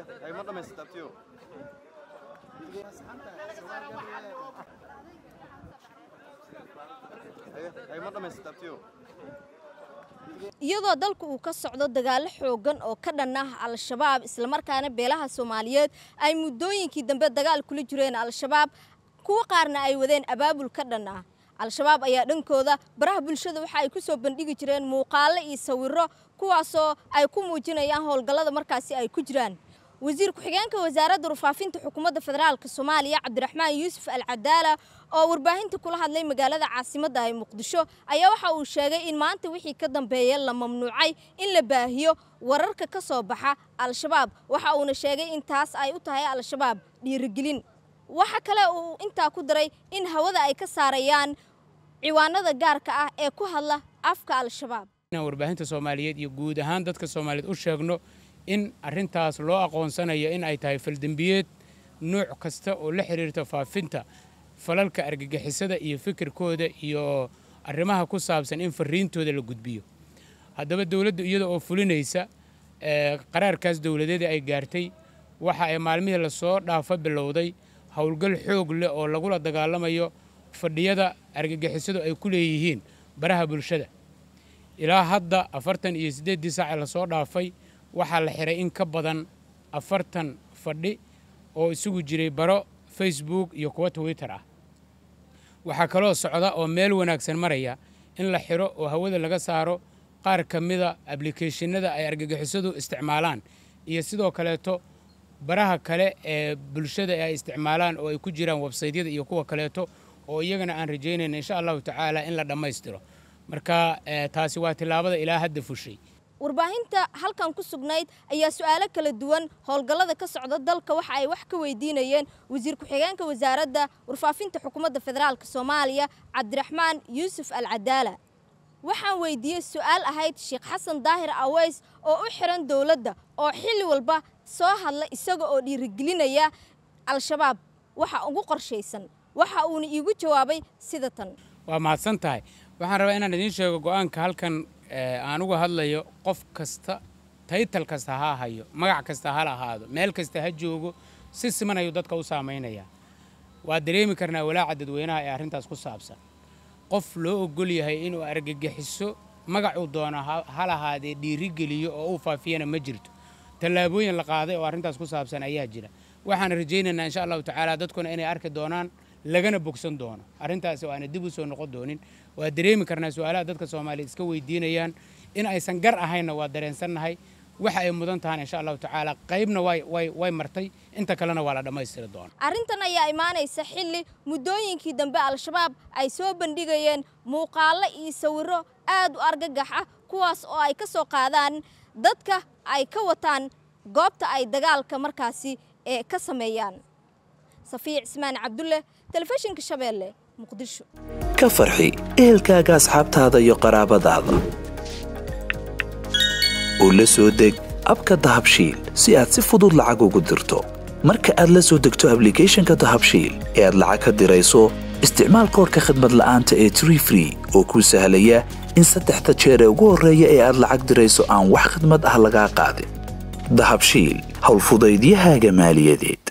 Hay ma dhamaysatay abtiyo? Haye, hay ma dhamaysatay abtiyo? iyadoo dalku uu ka socdo dagaalo xoogan oo ka dhan ah al-shabaab islamarkaana beelaha soomaaliyeed ay muddooyinkii dambe dagaal kula jireen al-shabaab kuwo qaarna ay wadeen abaabul ka dhan ah al-shabaab ayaa dhankooda baraha bulshada waxa ay ku soo bandhigi jireen muuqaalo iyo sawirro kuwaasoo ay ku muujinayaan howlgallada markaasi ay ku jiraan wasiir ku-xigeenka wasaaradda warfaafinta xukuumadda federaalk soomaaliya cabdiraxmaan yuusuf al cadaala oo warbaahinta kula hadlay magaalada caasimadda ee muqdisho ayaa waxa uu sheegay in maanta wixii ka dambeeya la mamnuucay in la baahiyo wararka ka soo baxa al-shabaab waxa uuna sheegay in taas ay u tahay al-shabaab dhiirigelin waxa kale uu intaa ku daray in hawada ay ka saarayaan ciwaanada gaarka ah ee ku hadla afka al-shabaab inaan warbaahinta soomaaliyeed iyo guud ahaan dadka soomaaliyeed u sheegno in arrintaas loo aqoonsanayo in ay tahay faldembiyeed nuuc kasta oo la xiriirta faafinta falalka argagixisada iyo fikirkooda iyo arrimaha ku saabsan in fariintooda la gudbiyo haddaba dowladdu iyada oo fulinaysa qaraarkaas dowladeeda ay gaartay waxa ay maalmihii lasoo dhaafa bilowday howlgal xoog leh oo lagula dagaalamayo fadhiyada argagixisadu ay ku leeyihiin baraha bulshada ilaa hadda afartan iyo siddeeddii saace lasoo dhaafay waxaa la xiray in ka badan afartan fadhi oo isugu jiray baro facebook iyo kuwa twitter ah waxaa kaloo socda oo meel wanaagsan maraya in la xiro oo hawada laga saaro qaar ka mida ablicathonada ay argagixisadu isticmaalaan iyo sidoo kaleeto baraha kale ee bulshada ay isticmaalaan oo ay ku jiraan websaydyada iyo kuwa kaleeto oo iyagana aan rajaynayna insha allahu tacaala in la dhammaystiro marka taasi waa tillaabada ilaa hadda fushay warbaahinta halkan ku sugnayd ayaa su-aalo kala duwan howlgallada ka socda dalka waxa ay wax ka weydiinayeen wasiir ku-xigeenka wasaaradda warfaafinta xukuumadda federaalk soomaaliya cabdiraxmaan yuusuf al cadaala waxaan weydiiyey su-aal ahayd sheekh xasan daahir aweys oo u xiran dowladda oo xilli walba soo hadla isaga oo dhiirigelinaya al-shabaab waxa ugu qorshaysan waxa uuna iigu jawaabay sida tan waa mahadsan tahay waxaan rabaa inaan idiin sheego go'aanka halkan aan uga hadlayo qof kasta taytal kasta ha hayo magac kasta ha lahaado meel kasta ha joogo si siman ayuu dadka u saamaynayaa waa dareemi karnaa walaaca dadweynaha ee arrintaas ku saabsan qof loo ogol yahay inuu argagixiso magacuu doono ha lahaadee dhiirigeliyo oo uu faafiyana ma jirto tallaabooyin la qaaday oo arrintaas ku saabsan ayaa jira waxaan rajaynaynaa insha allahu tacaala dadkuna inay arki doonaan lagana bogsan doono arrintaasi oo aana dib u soo noqon doonin waa dareemi karnaa su-aalaha dadka soomaaliya iska weydiinayaan in aysan gar ahaynna waa dareensannahay waxa ay mudan tahaan insha allahu tacaala qaybna way martay inta kalena waa la dhammaystiri doona arrintan ayaa imaanaysa xilli muddooyinkii dambe al-shabaab ay soo bandhigayeen muuqaallo iyo sawirro aad u argagax ah kuwaas oo ay ka soo qaadaan dadka ay ka wataan goobta ay dagaalka markaasi ee ka sameeyaan safiic cismaan cabdulle telefishinka shabeelle muqdisho ka farxi ehelkaaga asxaabtaada iyo qaraabadaada oo la soo deg abka dahabshiil si aad si fudud lacag ugu dirto marka aad la soo degto ablicathonka dahabshiil ee aad lacag ka dirayso isticmaal koorka khadmad la'aanta ee tree free oo kuu sahlaya in saddexda jeer ee ugu horreeya ee aad lacag dirayso aan wax khadmad ah lagaa qaadin dahabshiil howlfudaydiyahaaga maaliyadeed